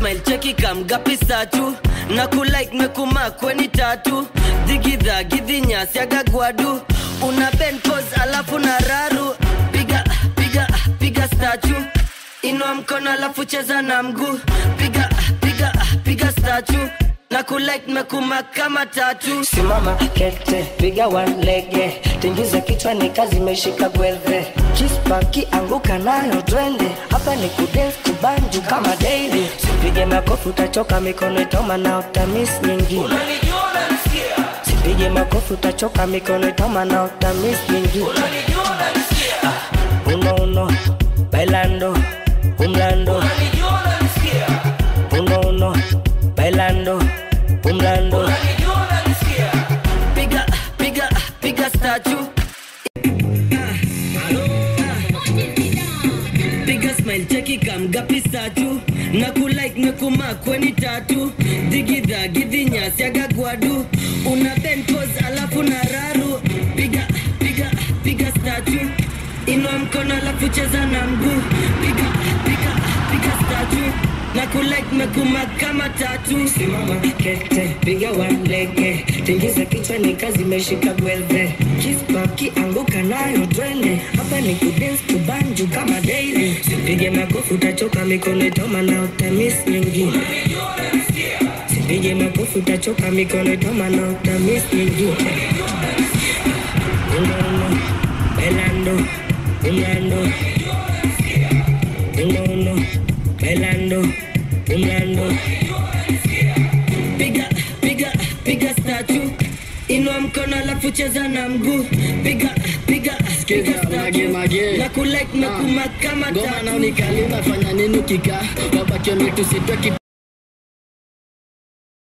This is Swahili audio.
smile cheki kamgapi satu na kulike mekuma kweni tatu dhigidha gidhinyasi agagwadu una ben pose alafu na raru piga piga piga statu inua mkono alafu cheza na mguu piga piga piga statu na kulike mekuma kama tatu simama kete piga wanlege tingiza kichwa ni kazi imeshika gwelve kispaki anguka nayo twende hapa ni kudance kubanju kama daily sipige makofi utachoka mikono itoma na utamis nyingine sipige makofi utachoka mikono itoma na utamis nyingine ah, uno uno bailando umlando uno uno bailando umlando piga piga piga statu piga smile cheki kamgapi satu na kulike mekuma kweni tatu dhigidha gidhinyasi agagwadu una ben pose alafu na raru piga piga piga statu inua mkono alafu cheza na mguu piga piga piga statu na kulike mekuma kama tatu simama kete piga wanlege tingiza kichwa ni kazi imeshika gwelve kispaki anguka nayo twende hapa ni kudance kubanju kama daily sipige makofi utachoka mikono itoma na utamis nyingine sipige makofi utachoka mikono itoma na utamis nyingine uno uno bailando umlando uno uno bailando umlando piga piga piga statu inua mkono alafu cheza na mguu piga piga piga mage, mage. statu na kulike mekuma kama ngoma tatu nao nikali unafanya nini ukikaa wabaki wametusitwa